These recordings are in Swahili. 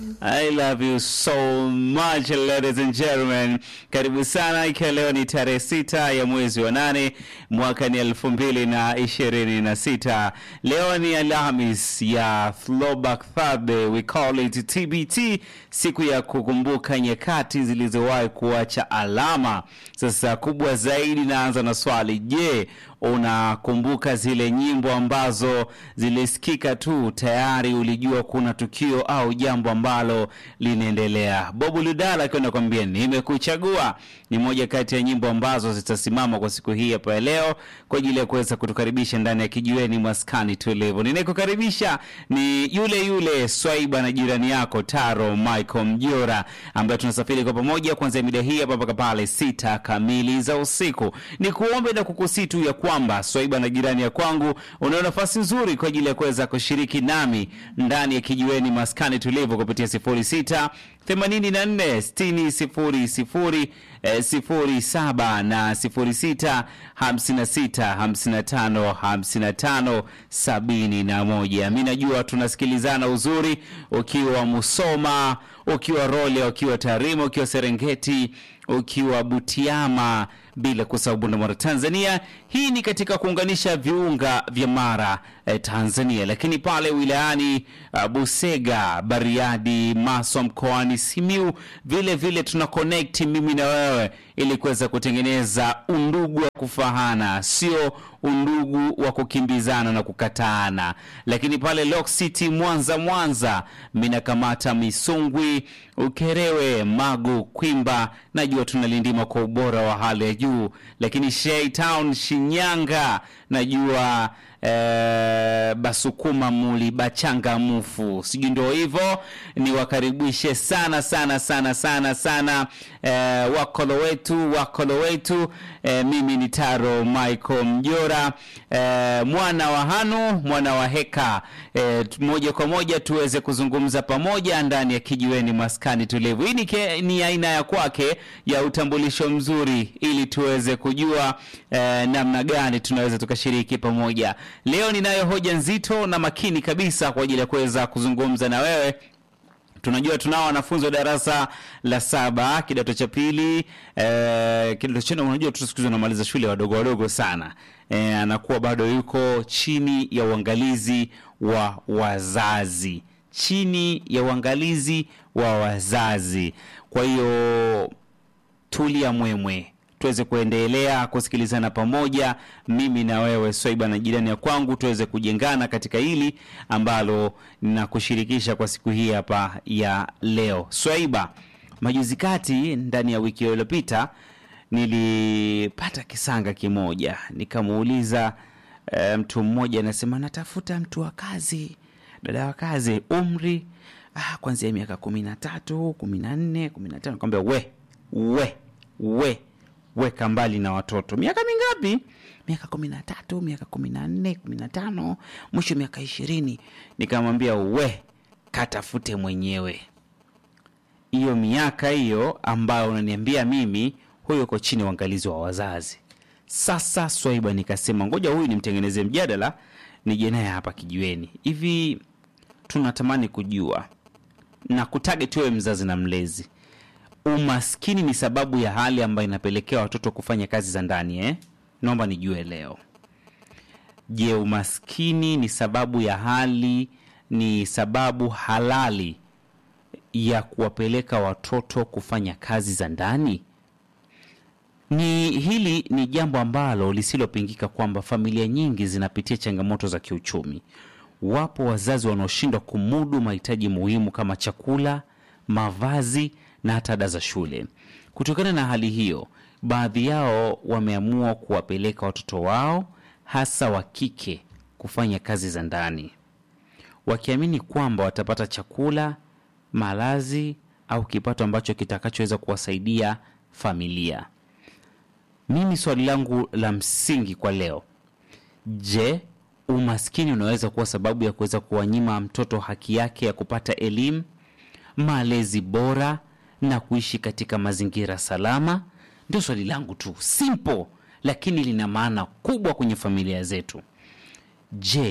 I love you so much ladies and gentlemen. Karibu sana, ikiwa leo ni tarehe sita ya mwezi wa nane mwaka ni elfu mbili na ishirini na sita. Leo ni Alhamis ya Throwback Thursday, we call it TBT, siku ya kukumbuka nyakati zilizowahi kuacha alama. Sasa kubwa zaidi, naanza na swali, je, unakumbuka zile nyimbo ambazo zilisikika tu tayari ulijua kuna tukio au jambo ambalo linaendelea? Bobu Ludala akiwa nakwambia nimekuchagua, ni moja kati ya nyimbo ambazo zitasimama kwa siku hii hapa ya leo kwa ajili ya kuweza kutukaribisha ndani ya kijiweni maskani tulivu. Ninayekukaribisha ni yule yule Swaiba na jirani yako Taro Michael Mjora, ambaye tunasafiri kwa pamoja kuanzia mida hii hapa mpaka pale sita kamili za usiku. Ni kuombe na kukusitu ya kwamba Swaiba na jirani ya kwangu, una nafasi nzuri kwa ajili ya kuweza kushiriki nami ndani ya kijiweni maskani tulivu kupitia 06 84 60 00 eh, 07 na 06 56 55 55 71. Mi najua tunasikilizana uzuri, ukiwa Musoma, ukiwa Role, ukiwa Tarimo, ukiwa Serengeti, ukiwa Butiama, bila kusahau Bunda, Tanzania. Hii ni katika kuunganisha viunga vya Mara eh, Tanzania, lakini pale wilayani uh, Busega, Bariadi, Maswa mkoani Simiu, vile vile tuna connect mimi na wewe ili kuweza kutengeneza undugu wa kufahana, sio undugu wa kukimbizana na kukataana. Lakini pale Lock City, Mwanza, Mwanza minakamata Misungwi, Ukerewe, Magu, Kwimba, najua tunalindima kwa ubora wa hali ya juu. Lakini Shei Town, Shinyanga, najua eh, Basukuma, Muli, Bachangamufu, sijui ndio hivyo. Niwakaribishe sana sana sana sana sana eh, wakolo wetu wakolo wetu eh, mimi ni Taro Michael Mjora eh, mwana wa Hanu mwana wa Heka eh, moja kwa moja tuweze kuzungumza pamoja ndani ya kijiweni maskani tulivu. Hii ni, ke- ni aina ya kwake ya utambulisho mzuri, ili tuweze kujua eh, namna gani tunaweza tukashiriki pamoja. Leo ninayo hoja nzito na makini kabisa kwa ajili ya kuweza kuzungumza na wewe tunajua tunao wanafunzi wa darasa la saba kidato cha pili eh, kidato cha nne unajua tu siku hizi wanamaliza shule wadogo wadogo sana eh, anakuwa bado yuko chini ya uangalizi wa wazazi chini ya uangalizi wa wazazi kwa hiyo tulia mwemwe tuweze kuendelea kusikilizana pamoja mimi na wewe swaiba na jirani ya kwangu tuweze kujengana katika hili ambalo ninakushirikisha kwa siku hii hapa ya leo swaiba majuzi kati ndani ya wiki iliyopita nilipata kisanga kimoja nikamuuliza e, mtu mmoja anasema natafuta mtu wa kazi dada wa kazi umri ah, kwanzia miaka kumi na tatu kumi na nne kumi na tano kwambia we we we weka mbali na watoto miaka mingapi miaka kumi na tatu miaka kumi na nne kumi na tano mwisho miaka ishirini nikamwambia we katafute mwenyewe hiyo miaka hiyo ambayo unaniambia mimi huyo uko chini ya uangalizi wa wazazi sasa swaiba nikasema ngoja huyu nimtengeneze mjadala nije naye hapa kijiweni hivi tunatamani kujua na kutarget wewe mzazi na mlezi umaskini ni sababu ya hali ambayo inapelekea watoto kufanya kazi za ndani eh? naomba nijue leo je umaskini ni sababu ya hali ni sababu halali ya kuwapeleka watoto kufanya kazi za ndani ni hili ni jambo ambalo lisilopingika kwamba familia nyingi zinapitia changamoto za kiuchumi wapo wazazi wanaoshindwa kumudu mahitaji muhimu kama chakula mavazi na hata ada za shule kutokana na hali hiyo baadhi yao wameamua kuwapeleka watoto wao hasa wa kike kufanya kazi za ndani wakiamini kwamba watapata chakula malazi au kipato ambacho kitakachoweza kuwasaidia familia mimi swali langu la msingi kwa leo je umaskini unaweza kuwa sababu ya kuweza kuwanyima mtoto haki yake ya kupata elimu malezi bora na kuishi katika mazingira salama ndio swali langu tu simple lakini lina maana kubwa kwenye familia zetu je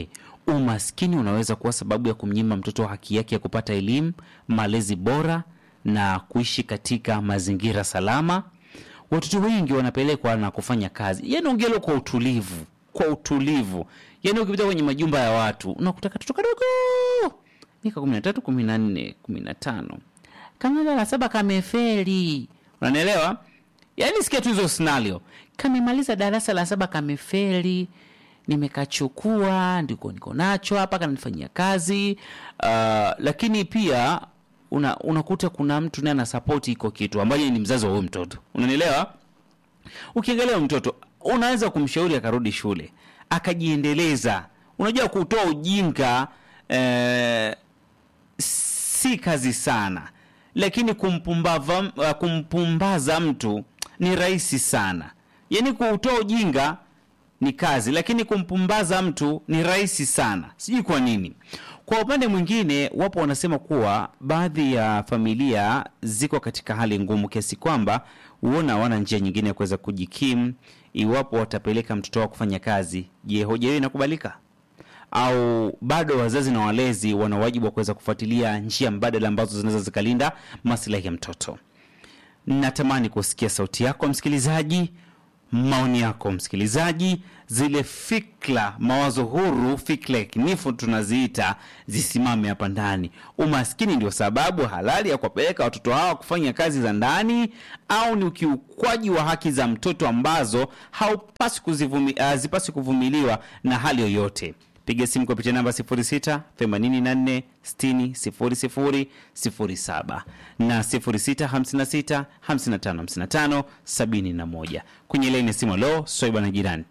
umaskini unaweza kuwa sababu ya kumnyima mtoto haki yake ya kupata elimu, malezi bora na kuishi katika mazingira salama. Watoto wengi wanapelekwa na kufanya kazi, yaani ongelo kwa utulivu, kwa utulivu. Yaani ukipita kwenye majumba ya watu unakuta katoto kadogo miaka kumi na tatu kumi na nne kumi na tano kama la saba kamefeli, unanielewa? Yaani sikia tu hizo scenario, kamemaliza darasa la saba kamefeli, nimekachukua ndiko niko nacho hapa, kananifanyia kazi uh, lakini pia una, unakuta kuna mtu naye anasapoti iko kitu ambaye ni mzazi wa huyo mtoto, unanielewa? Ukiangalia huyo mtoto unaweza kumshauri akarudi shule akajiendeleza. Unajua kutoa ujinga eh, si kazi sana, lakini kumpumbaza, uh, kumpumbaza mtu ni rahisi sana. Yaani kuutoa ujinga ni kazi, lakini kumpumbaza mtu ni rahisi sana. Sijui kwa nini. Kwa upande mwingine, wapo wanasema kuwa baadhi ya familia ziko katika hali ngumu kiasi kwamba huona hawana njia nyingine ya kuweza kujikimu iwapo watapeleka mtoto wao kufanya kazi. Je, hoja hiyo inakubalika? au bado wazazi na walezi wana wajibu wa kuweza kufuatilia njia mbadala ambazo zinaweza zikalinda maslahi ya mtoto. Natamani kusikia sauti yako msikilizaji, maoni yako msikilizaji, zile fikra, mawazo huru, fikra yakinifu tunaziita, zisimame hapa ndani. Umaskini ndio sababu halali ya kuwapeleka watoto hawa kufanya kazi za ndani, au ni ukiukwaji wa haki za mtoto ambazo haupasi kuzivumi, hazipasi kuvumiliwa na hali yoyote? Piga simu kupitia namba 06 84 60 00 07 na 06 56 55 55 71. Kwenye laini ya simu, lo Swaiba na jirani.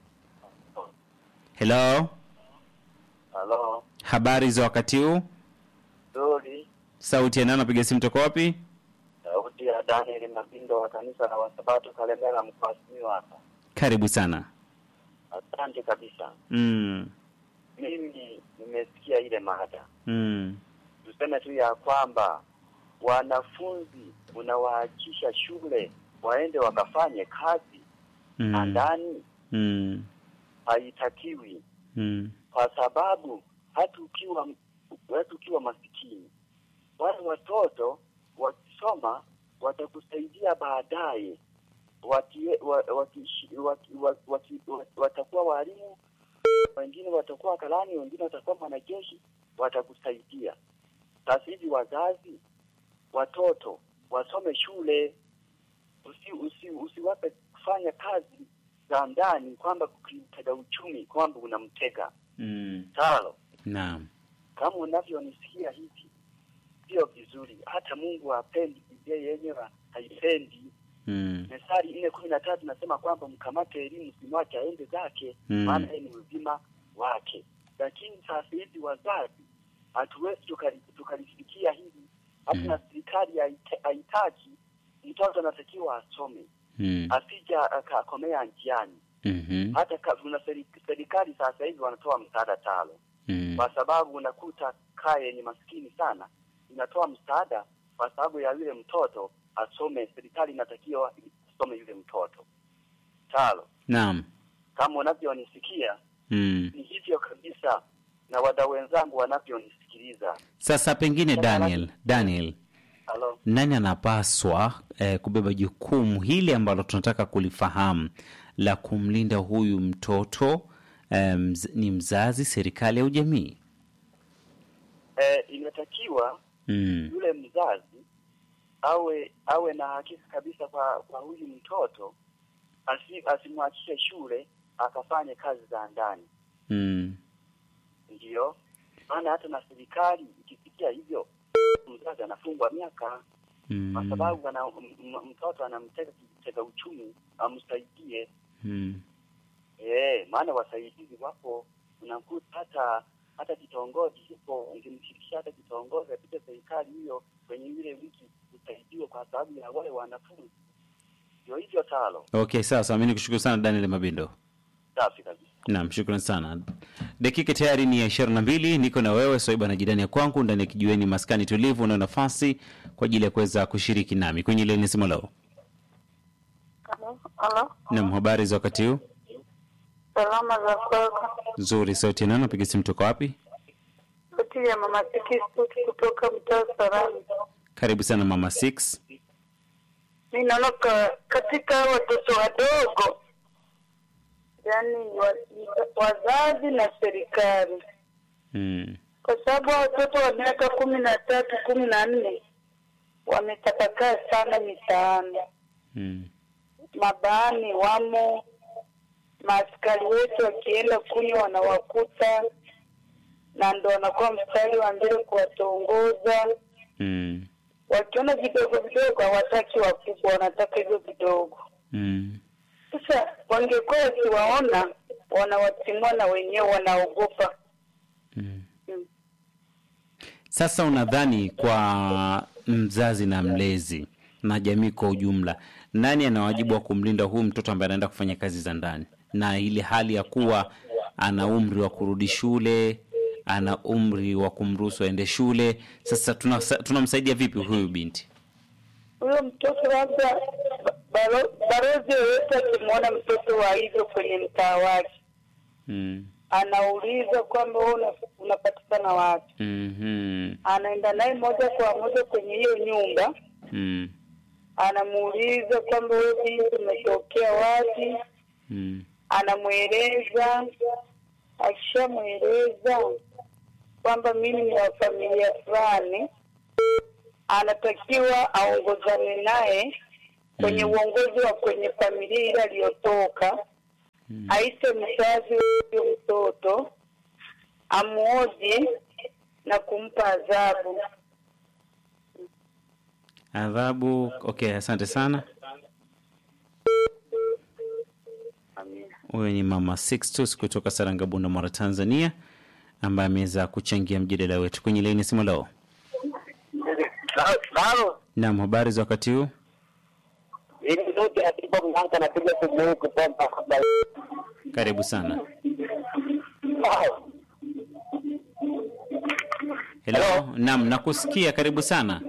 Hello, Halo, habari za wakati huu? nzuri. Sauti ya nani? Napiga simu toka wapi? Sauti ya Daniel Mabindo wa kanisa la Wasabato Kalemera mkoa wa Simiyu hapa. Karibu sana. Asante kabisa. Mm, Mimi nimesikia ile mada, mm, tuseme tu ya kwamba wanafunzi unawaachisha shule waende wakafanye kazi na mm, ndani, mm, haitakiwi mm, kwa sababu hata ukiwa hata ukiwa masikini, wale watoto wakisoma watakusaidia baadaye, wakie- wa- wakishi- waki- wa- waki- wa- watakuwa walimu, wengine watakuwa karani, wengine watakuwa mwanajeshi, watakusaidia. Sasa hivi wazazi, watoto wasome shule, usi, usi, usiwape kufanya kazi za ndani, kwamba kukitega uchumi, kwamba unamtega mm. talo. Naam. Kama unavyonisikia hivi, sio vizuri. Hata Mungu hapendi, Biblia yenyewe haipendi. Mm, Methali nne kumi na tatu nasema kwamba mkamate elimu, simwache aende zake, Mm. maana yeye ni uzima wake. Lakini sasa hivi wazazi hatuwezi tukali- tukalifikia hivi, hata Mm. na serikali haite- haitaki mtoto anatakiwa asome, mm, asija akakomea njiani. mhm, Hata ka- kuna seri- serikali sasa hivi wanatoa msaada talo mm, kwa sababu unakuta kaya yenye maskini sana inatoa msaada kwa sababu ya yule mtoto asome. Serikali inatakiwa asome yule mtoto. Talo, Naam. kama unavyonisikia Mm. ni hivyo kabisa, na wadau wenzangu wanavyonisikiliza. Sasa pengine Daniel, Daniel, Halo, nani anapaswa eh, kubeba jukumu hili ambalo tunataka kulifahamu la kumlinda huyu mtoto eh, mz, ni mzazi, serikali au jamii? e, inatakiwa Mm. yule mzazi awe awe na hakika kabisa kwa kwa huyu mtoto, asi, asimwachishe shule akafanye kazi za ndani. Mm. Ndiyo maana hata na serikali ikifikia hivyo, mzazi anafungwa miaka kwa Mm. sababu ana, m- m- mtoto anamtega kitega uchumi amsaidie. Mm. Eh, maana wasaidizi wapo, unakuta hata hata kitongoji hipo, ungemshirikisha hata kitongoji katika serikali hiyo kwenye ile wiki usaidiwe kwa sababu ya wale wanafunzi. Ndio hivyo talo, Okay, sawa sawa. Mimi nikushukuru sana Daniel Mabindo. safi kabisa. Naam, shukrani sana. Dakika tayari ni ya ishirini na mbili. Niko na wewe Swaiba na jirani ya kwangu ndani ya kijiweni maskani tulivu, na nafasi kwa ajili ya kuweza kushiriki nami kwenye ile nisimo leo. Halo, halo, Naam, habari za wakati huu? Salama za kwako. Nzuri, sauti nani? Napiga simu toka wapi? Sauti ya mama Tikisuti kutoka mtaa Sarani. Karibu sana mama 6. Mi naona ka, katika hao watoto wadogo, yaani wa, wazazi na serikali, Mm. kwa sababu hao watoto wa miaka kumi na tatu kumi na nne wametapakaa sana mitaani, Mm. mabaani wamo, maaskari wetu wakienda kunywa wanawakuta, na ndo wanakuwa mstari wa mbele kuwatongoza. Mm. Wakiona vidogo vidogo hawataki wakubwa, wanataka hivyo vidogo. Mm. Sasa wangekuwa wakiwaona wanawatimua na wenyewe wanaogopa. Mm. Mm. Sasa unadhani kwa mzazi na mlezi na jamii kwa ujumla, nani ana wajibu wa kumlinda huyu mtoto ambaye anaenda kufanya kazi za ndani, na ile hali ya kuwa ana umri wa kurudi shule, ana umri wa kumruhusu aende shule? Sasa tunasa- tunamsaidia vipi huyu binti? Huyo mtoto labda ba- balo- balozi yoyote akimwona mtoto wa hivyo kwenye mtaa wake Mm. anauliza kwamba wewe una- unapatikana wapi, Mhm. anaenda naye moja kwa moja kwenye hiyo nyumba, Mm. anamuuliza kwamba wewe binti umetokea wapi, Mm. anamweleza. Akishamweleza kwamba mimi ni wa familia fulani, anatakiwa aongozane naye kwenye Mm. uongozi wa kwenye familia ile aliyotoka, Mm. aite mzazi wa huyo mtoto, amuoji na kumpa adhabu. Adhabu. Okay, asante sana. Amina. Huyo ni mama Sixtus kutoka Sarangabunda, Mara, Tanzania, ambaye ameweza kuchangia mjadala wetu kwenye laini ya simu leo. Halo, Naam, habari za wakati huu? ili zote atipo mnanka napiga simu hii kutoka habari. Karibu sana. Hello. Naam, nakusikia. Karibu sana.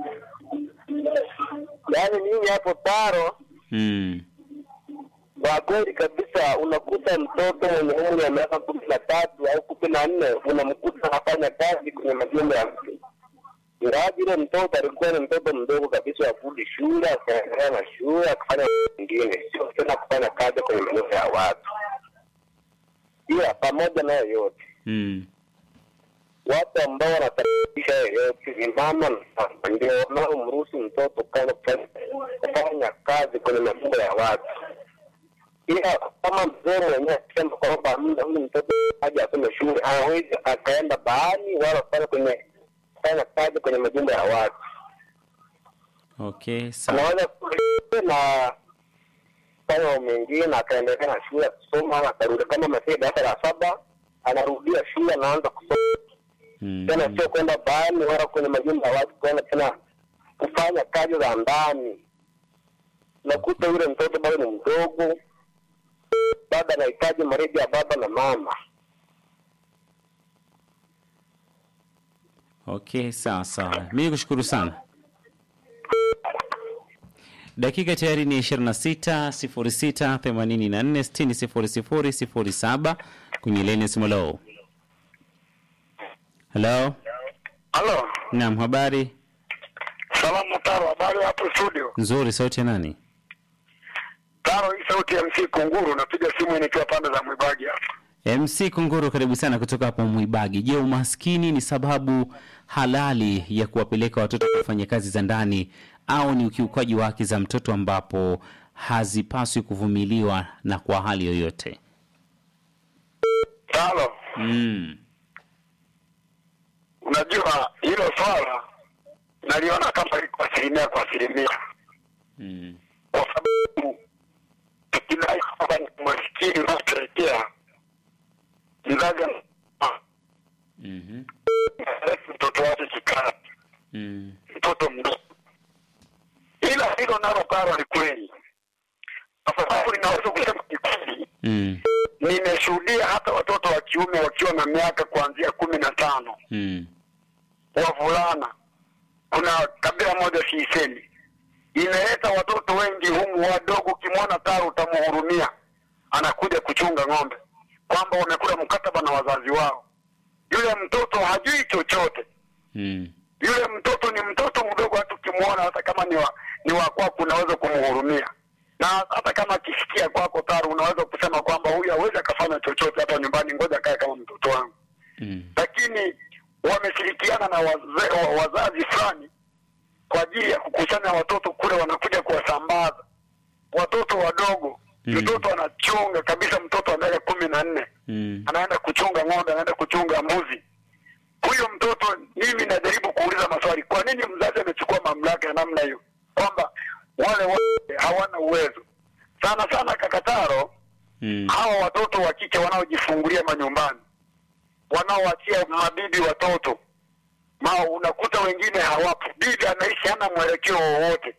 Yaani mimi hapo taro, Mm. kwa kweli kabisa, unakuta mtoto mwenye umri wa miaka kumi na tatu au kumi na nne unamkuta anafanya kazi kwenye majumba ya mtu ingawaji yule mtoto alikuwa ni mtoto mdogo kabisa wa kurudi shule, akaendelea na shule, akafanya mengine, sio tena kufanya kazi kwenye majumba ya watu. Ila pamoja nayo yote Mm. watu ambao wanatabisha yoyote ni mama na baba ndio wanaomruhusu mtoto kama kufanya kufanya kazi kwenye majumba ya watu. Ila kama mzee mwenyewe akisema kwamba muda huyu mtoto aje asome shule, hawezi akaenda baani wala kufanya kwenye kufanya kazi kwenye majumba ya watu. Okay, sawa. Anaweza kuja na kufanya mambo mengine na akaendelea na shule kusoma, ama akarudi kama amefika darasa la saba, anarudia shule, anaanza kusoma Mm. tena sio kwenda baani wala kwenye majumba ya watu kwenda tena kufanya kazi za ndani. Nakuta yule mtoto bado ni mdogo, bado anahitaji malezi ya baba na mama. Okay, sawa sawa. Mimi kushukuru sana. Dakika tayari ni 26 06 84 60 00 07 kwenye leni ya simu leo. Hello. Halo, Naam, habari salamu Taro, habari hapo studio? nzuri. Sauti ya nani? Taro, hii sauti ya MC Kunguru, napiga simu nikiwa pande za Mwibagi hapa. MC Kunguru, karibu sana kutoka hapo Mwibagi. Je, umaskini ni sababu halali ya kuwapeleka watoto kufanya kazi za ndani au ni ukiukaji wa haki za mtoto ambapo hazipaswi kuvumiliwa na kwa hali yoyote? Taro, Mm. unajua hilo swala naliona kama liko asilimia kwa asilimia, Mm. kwa sababu tukidai kwamba ni maskini unaopelekea mzazi ana- Mhm. mtoto wake kikazi Mm. mtoto mdogo, ila hilo nalo karo ni kweli, kwa sababu ninaweza kusema ni kweli. Mm. Nimeshuhudia hata watoto wa kiume wakiwa na miaka kuanzia kumi na tano Mm. wavulana. Kuna kabila moja siisemi, imeleta watoto wengi humu wadogo, ukimwona taro utamuhurumia. anakuja kuchunga ng'ombe, kwamba wamekula mkataba na wazazi wao. Yule mtoto hajui chochote Mm. yule mtoto ni mtoto mdogo, hata ukimwona, hata kama ni wa, ni wa kwako, unaweza kumhurumia, na hata kama akisikia kwako taru, unaweza kusema kwamba huyu hawezi akafanya chochote hapa nyumbani, ngoja akae kama mtoto wangu. Mm. Lakini wameshirikiana na waze, wa, wazazi fulani kwa ajili ya kukusanya watoto kule, wanakuja kuwasambaza watoto wadogo. Mm. Mtoto anachunga kabisa, mtoto wa miaka kumi na nne Mm. anaenda kuchunga ng'ombe, anaenda kuchunga mbuzi. Huyo mtoto, mimi najaribu kuuliza maswali, kwa nini mzazi amechukua mamlaka ya namna hiyo, kwamba wale wote hawana uwezo sana sana. Kakataro, Mm. hawa watoto wa kike wanaojifungulia manyumbani, wanaoachia mabibi watoto ma, unakuta wengine hawapo, bibi anaishi hana mwelekeo wowote,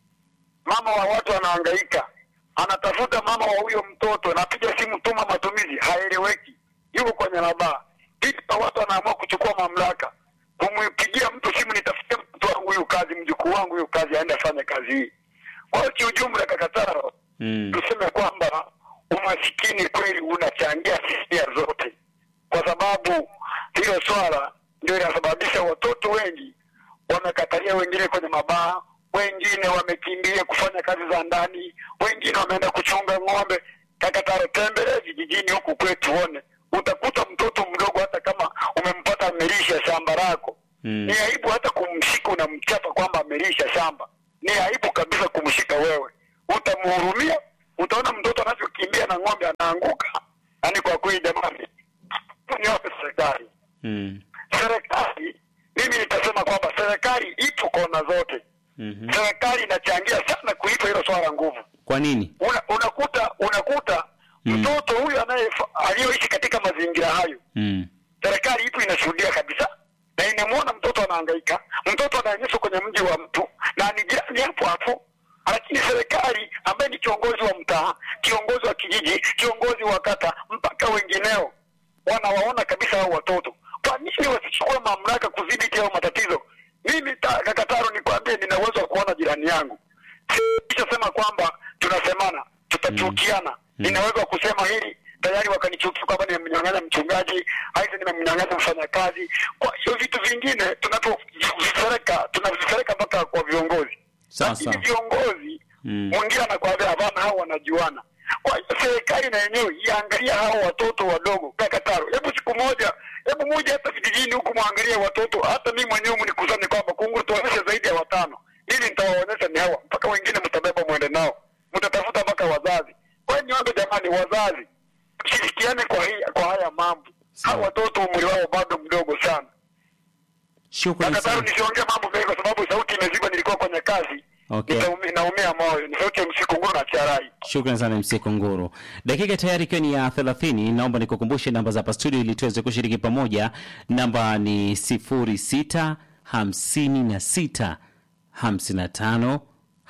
mama wa watu anahangaika, anatafuta mama wa huyo mtoto, napiga simu, tuma matumizi, haeleweki, yuko kwenye labaa. Bibi wa watu anaamua kuchukua mamlaka, kumpigia mtu simu, nitafutie mtoto wangu huyu kazi, mjukuu wangu huyu kazi, aende afanye kazi hii. Kwa hiyo kiujumla, Kakataro, Mm. tuseme kwamba umasikini kweli unachangia hisia zote, kwa sababu hilo swala ndio linasababisha watoto wengi wamekatalia, wengine kwenye mabaa, wengine wamekimbia kufanya kazi za ndani, wengine wameenda kuchunga ng'ombe. Kakataro, tembelea vijijini huku kwetu uone, utakuta mtoto mdogo, hata kama umempata amelisha shamba lako Mm. ni aibu hata kumshika unamchapa kwamba amelisha shamba. Ni aibu kabisa kumshika wewe, utamhurumia. Utaona mtoto anavyokimbia na ng'ombe anaanguka. Yaani kwa kweli, jamani, niwape serikali, Mm. serikali, mimi nitasema kwamba serikali ipo kona zote. Mhm. Serikali inachangia sana kuipa hilo swala nguvu. Kwa nini? Una, unakuta unakuta Mm. mtoto huyu anaye aliyoishi katika mazingira hayo Mm. serikali ipo inashuhudia kabisa na inamwona mtoto anahangaika, mtoto anaonyeshwa kwenye mji wa mtu na ni jirani hapo hapo, lakini serikali ambaye ni kiongozi wa mtaa, kiongozi wa kijiji, kiongozi wa kata, mpaka wengineo wanawaona kabisa hao watoto. Kwa nini wasichukue mamlaka kudhibiti hao matatizo? Mimi ta- Kakataro, nikwambie, nina uwezo wa kuona jirani yangu, sishasema kwamba tunasemana tutachukiana. Ninaweza kusema hili tayari wakanichukia kwamba nimemnyang'anya mchungaji, aidha nimemnyang'anya mfanyakazi. Kwa hiyo vitu vingine tunavyovisereka tunavisereka mpaka kwa viongozi, Sawa, lakini sawa. viongozi Mm. mwingine anakwambia hapana, hao wanajuana. Kwa hiyo serikali na yenyewe iangalia hao watoto wadogo. Kakataro, hebu siku moja, hebu moja hata vijijini huku mwangalie watoto, hata mimi mwenyewe mnikusanye kwamba kunguru tuonyeshe zaidi ya watano, ili nitawaonyesha ni hawa, mpaka wengine mtabeba mwende nao, mtatafuta mpaka wazazi. Kwa hiyo niombe jamani, wazazi tushirikiane kwa hii, kwa haya mambo. Sawa. Hao watoto umri wao bado mdogo sana. Shukrani Kakataro, sana. nisiongee mambo mengi kwa sababu sauti imezibwa, nilikuwa kwenye kazi. Okay. Nitaumi- naumia moyo, ni sauti ya msiku nguru na charai. Shukrani sana MC Kunguru. Dakika tayari ikiwa ni ya 30, naomba nikukumbushe namba za hapa studio ili tuweze kushiriki pamoja. Namba ni 06 56 55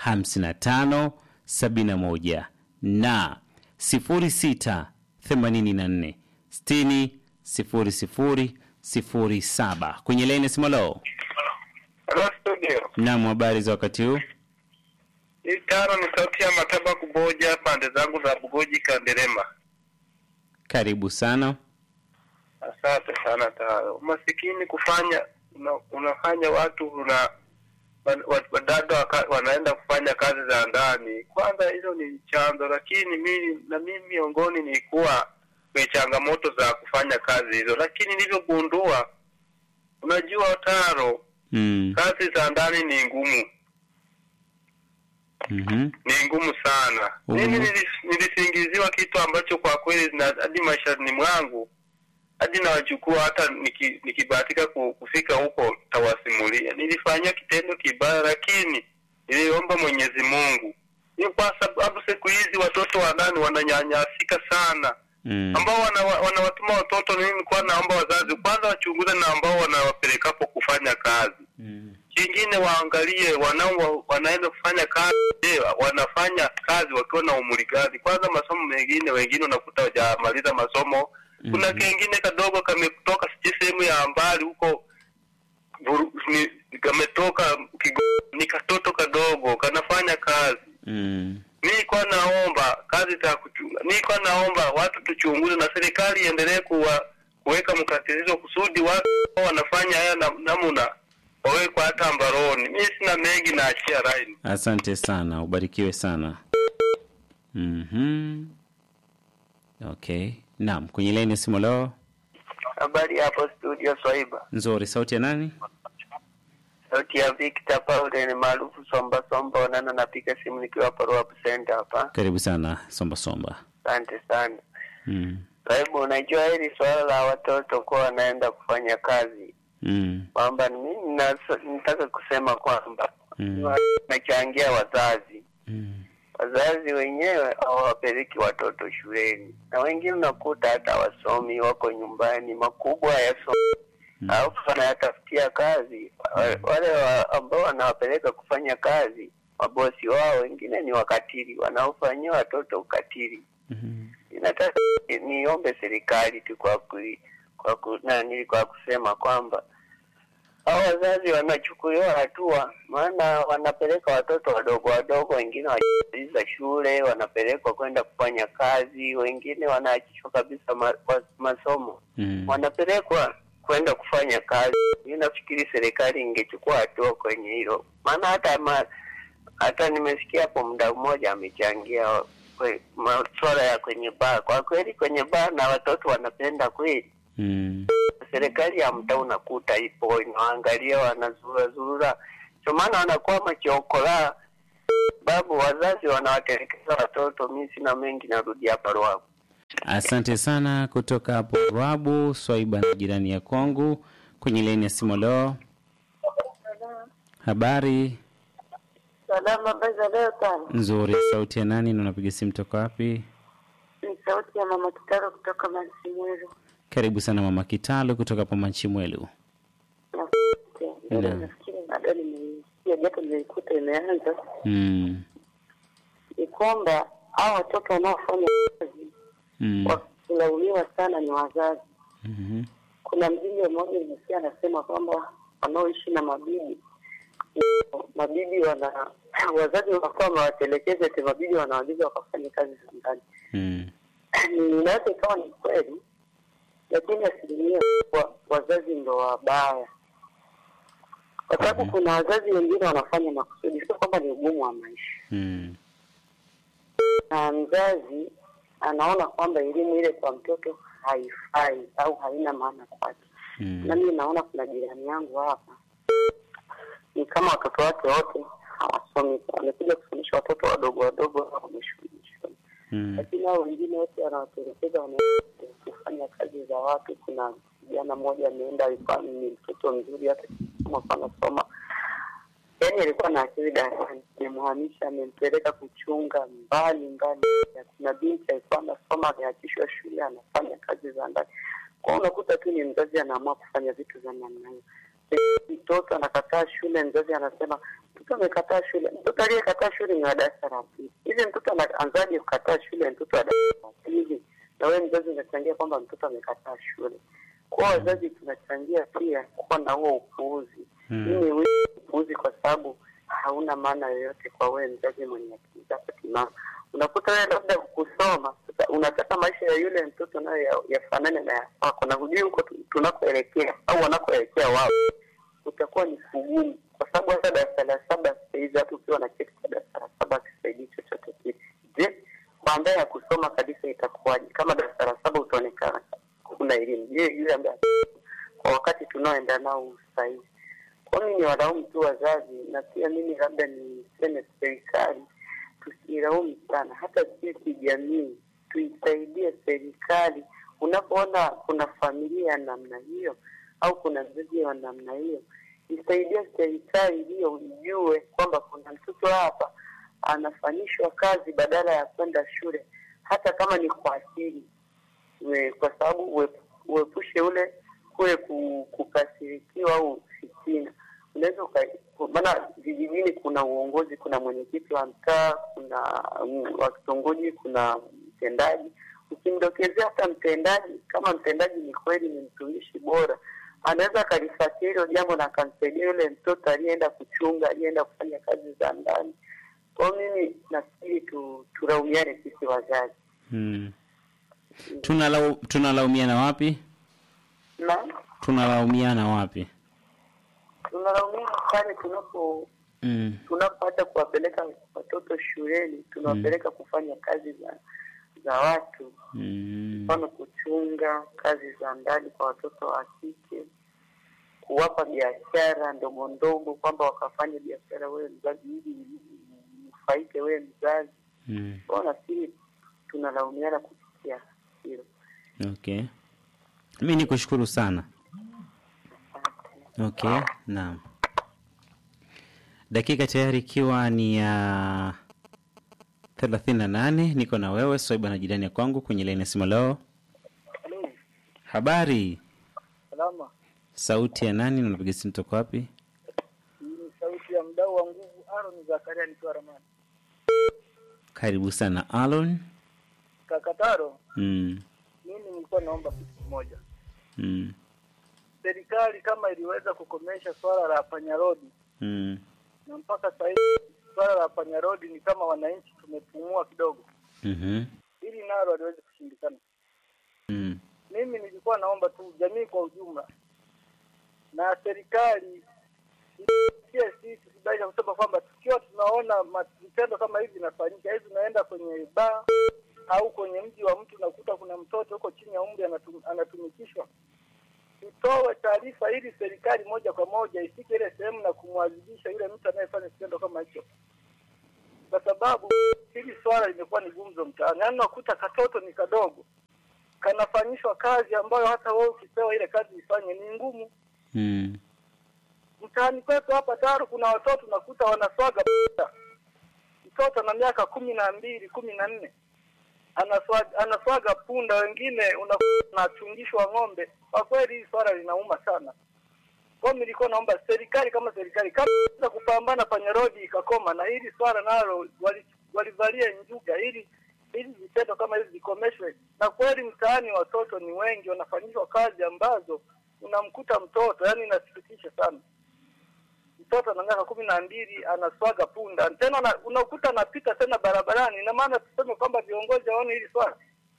55 71 na 06 84 60 00 07. Kwenye laini simolo. Hello studio. Naam, habari za wakati huu? Hii tano ni sauti ya Mataba Kuboja, pande zangu za Bugoji Kanderema. Karibu sana. Asante sana Taro. Umasikini kufanya una, unafanya watu una wan- wa- wadada waka- wanaenda kufanya kazi za ndani. Kwanza hizo ni chanzo, lakini mimi na mimi miongoni nilikuwa kwenye changamoto za kufanya kazi hizo, lakini nilivyogundua, unajua Taro, Mm. kazi za ndani ni ngumu Mhm. ni ngumu sana. Ugumu. Mimi nilis- nilisingiziwa kitu ambacho kwa kweli na hadi maishani mwangu hadi nawachukua hata niki- nikibahatika ku- kufika huko tawasimulia. Nilifanyia kitendo kibaya, lakini niliomba Mwenyezi Mungu. Ni kwa sababu siku hizi watoto wa ndani wananyanyasika sana Mm. ambao wana- wanawatuma watoto. Mimi nilikuwa naomba wazazi kwanza wachunguze na ambao wanawapelekapo kufanya kazi Mm. kingine waangalie wanao wanaenda kufanya kazi je, wanafanya kazi wakiwa na umri gani kwanza masomo mengine wengine unakuta wajamaliza masomo kuna Mhm. kengine kadogo kametoka sijui sehemu ya mbali huko Buru- ni- kametoka Kigo- ni katoto kadogo kanafanya kazi Mm. mi kwa naomba kazi za kuchunga niko naomba watu tuchunguze na serikali iendelee kuwa kuweka mkatilizo kusudi watu ambao wanafanya haya na- namna wawekwa hata mbaroni. Mimi sina mengi, naachia line. Asante sana, ubarikiwe sana. Mhm. Okay. Naam, kwenye laini ya simu leo. Habari hapo studio Swaiba, Nzuri, sauti ya nani? sauti ya Victor Paul ni maarufu Somba Somba Onana, napiga simu nikiwa hapa Roab Center hapa. Karibu sana Somba Somba. Asante sana Mm. Swaiba, unajua hili swala la watoto kuwa wanaenda kufanya kazi Mm. kwamba mimi nas- nataka kusema kwamba Mm. nachangia wazazi Mm. wazazi wenyewe hawawapeleki watoto shuleni, na wengine unakuta hata wasomi wako nyumbani, makubwa yasomi Mm. alafu wanayatafutia kazi Wa- wale wa, ambao wanawapeleka kufanya kazi, mabosi wao wengine ni wakatili, wanaofanyia watoto ukatili. Mhm. Ninataka niombe serikali tu kwa ku, kwa ku, nani, kwa kusema kwamba hao wazazi wanachukuliwa hatua, maana wanapeleka watoto wadogo wadogo, wengine wajamaliza shule, wanapelekwa kwenda kufanya kazi, wengine wanaachishwa kabisa ma, wa- masomo Mm. wanapelekwa kwenda kufanya kazi. Mi nafikiri serikali ingechukua hatua kwenye hilo, maana hata ma, hata nimesikia hapo muda mmoja amechangia kwe- masuala ya kwenye baa. Kwa kweli kwenye baa na watoto wanapenda kweli. Mm. Serikali ya mtaa unakuta ipo inaangalia, wanazurura zurura, ndio maana wanakuwa machokola babu, wazazi wanawatelekeza watoto. Mi sina mengi, narudi hapa Ruavu. Asante sana kutoka hapo Rabu Swaiba na jirani ya kwangu kwenye laini ya simu leo. Habari Salama, habari za leo sana. nzuri, sauti ya nani na unapiga simu toka wapi? Ni sauti ya mama Kitaro kutoka Mansimweru. Karibu sana mama Kitalu kutoka hapo Manchimwelu. Naam. Nafikiri bado nimeisikia japo nimeikuta imeanza, Mm. ni kwamba hao watoto wanaofanya kazi Mm. wakilaumiwa sana ni wazazi. Mhm. Kuna mjinga mmoja nimesikia anasema kwamba wanaoishi na mabibi mabibi wana wazazi wanakuwa wamewatelekeza eti mabibi wanawaagiza wakafanya kazi za ndani. Mm. inaweza ikawa ni kweli, lakini asilimia kubwa wazazi ndo wabaya, kwa sababu Mhm. kuna wazazi wengine wanafanya makusudi, sio kwamba ni ugumu wa maisha, Mm. na mzazi anaona kwamba elimu ile kwa mtoto haifai au haina maana kwake. Mm. Na mimi naona kuna jirani yangu hapa, ni kama watoto wake wote hawasomi, wamekuja kufundisha watoto wadogo wadogo wameshulishwa Mm. lakini hao wengine wote wanawatelekeza wanaenda kufanya kazi za watu. Kuna kijana mmoja ameenda, alikuwa ni mtoto mzuri, hata kama anasoma, yaani alikuwa na akili darasani, amemhamisha amempeleka kuchunga mbali mbali. Kuna binti alikuwa anasoma, ameachishwa shule, anafanya kazi za ndani. Kwa hiyo unakuta tu ni mzazi anaamua kufanya vitu za namna hiyo. Mtoto anakataa shule, mzazi anasema mtoto amekataa shule. Mtoto aliyekataa shule ni wa darasa la pili. Hivi mtoto anaanzaje kukataa shule? Mtoto wa darasa la pili, na wewe mzazi unachangia kwamba mtoto amekataa shule. Kwa hiyo wazazi tunachangia pia kuwa na huo upuuzi. Mm. Mimi huo upuuzi kwa sababu hauna maana yoyote kwa wewe mzazi mwenye akili zako timamu. Unakuta wewe labda kusoma sasa, unataka maisha ya yule mtoto nayo ya- yafanane na ya kwako, na hujui huko tu- tunakoelekea au wanakoelekea wao utakuwa ni kugumu, kwa sababu hata darasa la saba sasa hivi hata ukiwa na cheti cha darasa la saba akisaidii chochote kile. Je, baadaye ya kusoma kabisa itakuwaje? Kama darasa la saba utaonekana kuna elimu, je, yule ambaye kwa wakati tunaoenda nao sasa hivi? Kwa mimi ni walaumu tu wazazi, na pia mimi labda niseme serikali tusilaumu sana, hata sisi jamii tuisaidie serikali. Unapoona kuna familia ya namna hiyo au kuna mzazi wa namna hiyo, isaidie serikali hiyo, ijue kwamba kuna mtoto hapa anafanyishwa kazi badala ya kwenda shule, hata kama ni kwa asili, We- kwa sababu ue- uepushe ule kule ku- kukasirikiwa au fitina. Unaweza uka- ku- maana vijijini kuna uongozi, kuna mwenyekiti wa mtaa, kuna mm, wa kitongoji, kuna mtendaji. Ukimdokezea hata mtendaji, kama mtendaji ni kweli ni mtumishi bora, anaweza akalifuatia hilo jambo na akamsaidia yule mtoto aliyeenda kuchunga, aliyeenda kufanya kazi za ndani. Kwa hiyo mimi nafikiri tu, tulaumiane sisi wazazi Mm. Tunalau, tunalaumiana wapi? na Tunalaumiana wapi? tunalaumia pale tunapo Mm. tunapoacha kuwapeleka watoto shuleni tunawapeleka kufanya kazi za za watu Mm. mfano kuchunga kazi za ndani kwa watoto wa kike kuwapa biashara ndogo ndogo kwamba wakafanya biashara wewe mzazi ili mfaike wewe mzazi Mm. kwao nafikiri tunalaumiana kupitia hilo Okay. Mi ni kushukuru sana. Okay, naam. Dakika tayari ikiwa ni ya thelathini na nane niko na wewe Swaiba na jirani ya kwangu kwenye laini ya simu leo. Halo, Habari, salama. sauti ya nani na unapiga simu toka wapi? Hii ni sauti ya mdau wa nguvu Aaron Zakaria nikiwa Ramani. Karibu sana Alon. Kakataro, Mm. mimi nilikuwa naomba kitu kimoja. Mm. Serikali kama iliweza kukomesha swala la panyarodi Mm. na mpaka sasa hivi swala la panyarodi ni kama wananchi tumepumua kidogo, Mhm. ili nalo aliweze kushindikana. Mm. Mimi nilikuwa naomba tu jamii kwa ujumla na serikali isikie sisi kubaisha kusema kwamba tukiwa tunaona ma- vitendo kama hivi vinafanyika, hivi unaenda kwenye baa au kwenye mji wa mtu unakuta kuna mtoto huko chini ya umri anatum, anatumikishwa, tutoe taarifa ili serikali moja kwa moja ifike ile sehemu na kumwadhibisha yule mtu anayefanya kitendo kama hicho, kwa sababu hili swala limekuwa ni gumzo mtaani. Yaani unakuta katoto ni kadogo kanafanyishwa kazi ambayo hata wewe ukipewa ile kazi ifanye ni ngumu. Mm. Mtaani kwetu hapa Taru kuna watoto unakuta wanaswaga punda. Mtoto na miaka kumi na mbili kumi na nne anaswaga, anaswaga punda, wengine una- unachungishwa ng'ombe. Kwa kweli hii swala linauma sana. Kwa hiyo nilikuwa naomba serikali kama serikali kama inaweza kupambana panya rodi ikakoma, na hili swala nalo wali- walivalia njuga ili ili vitendo kama hivi vikomeshwe. Na kweli mtaani watoto ni wengi, wanafanyishwa kazi ambazo unamkuta mtoto, yani inasikitisha sana. Mtoto ana miaka kumi na mbili anaswaga punda tena, na, unakuta anapita tena barabarani. Ina maana tuseme kwamba viongozi waone hili swala.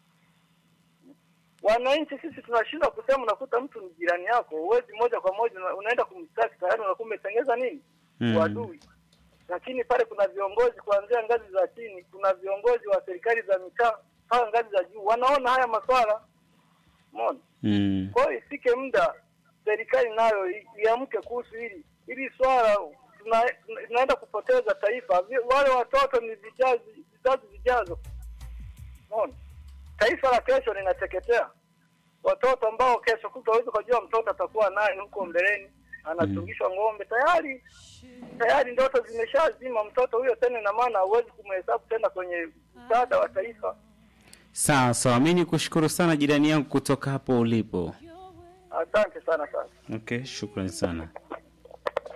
Wananchi sisi tunashindwa kusema, unakuta mtu ni jirani yako, huwezi moja kwa moja una- unaenda kumstaki, tayari unakuwa umetengeza nini Mm. uadui. Lakini pale kuna viongozi kuanzia ngazi za chini, kuna viongozi wa serikali za mitaa mpaka ngazi za juu, wanaona haya maswala umeona. Mm. Kwa hiyo ifike muda serikali nayo i- iamke kuhusu hili hili swala, tuna- tuna- tunaenda kupoteza taifa. Vi- Wale watoto ni vizazi vizazi vijazo, umeona. Taifa la kesho linateketea. Watoto ambao kesho kutwa huwezi kujua mtoto atakuwa nani huko mbeleni, anatungishwa ng'ombe tayari tayari ndoto zimeshazima mtoto huyo tena, ina maana huwezi kumhesabu tena kwenye msaada wa taifa. Sawa sawa, mi ni kushukuru sana jirani yangu kutoka hapo ulipo. Asante sana sana. Okay, shukrani sana.